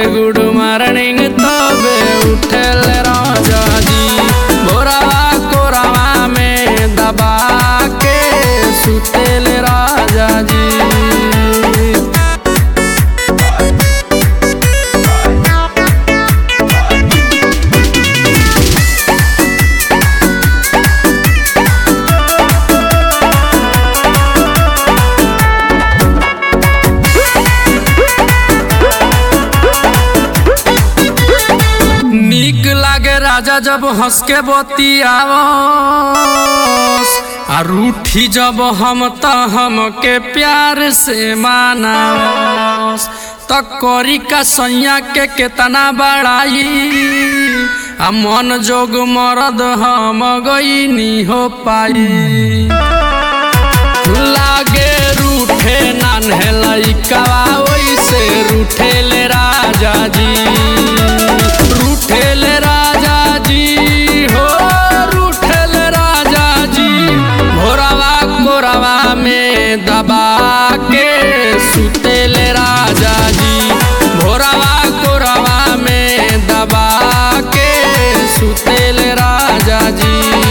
good morning तबे उठल राजा जी भोरवा कोरवा में दबा के सुतेल राजा जी नीक लागे राजा जब हंस के बतियावस आ रूठी जब हम त हमके प्यार से मानावस त करी का सैया के केतना बड़ाई आ मन जोग मरद हम गईनी हो पाई लागे रूठे नान्हे लइकावा ओइसे रूठेले राजा जी रूठेले राजा जी हो रूठेले राजा जी भोरवा कोरवा में दबा के सुतेले राजा जी भोरवा कोरवा में दबा के सुतेले राजा जी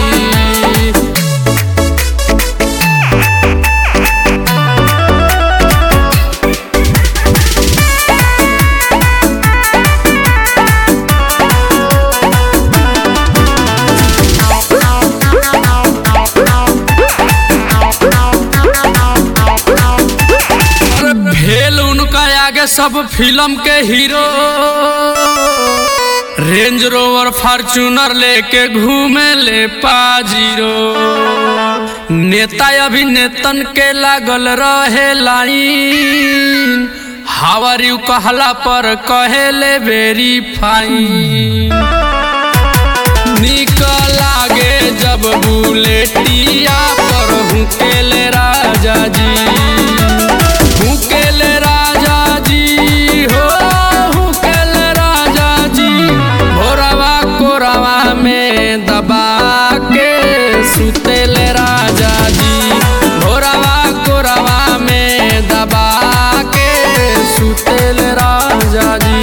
अरे भेल उनका आगे सब फिल्म के हीरो रेंज रोवर फॉर्चूनर लेके घूमे ले पाजीरो नेता अभिनेतन के लागल रहे लाइन हावरियू कहला पर कहेले वेरी फाइन निक लागे जब बुलेटिया पर हुकेले राजा जी हुकेले राजा जी हो हुकेले राजा जी भोरवा कोरवा में दबा के सुतेले राजा जी भोरवा कोरवा में दबा के सुतेले राजा जी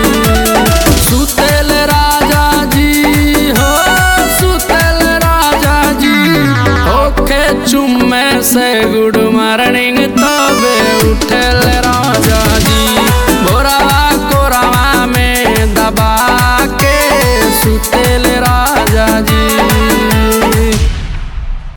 सुतेल राजा जी हो सुतेल राजा जी ओके चुम्मे से गुड मॉर्निंग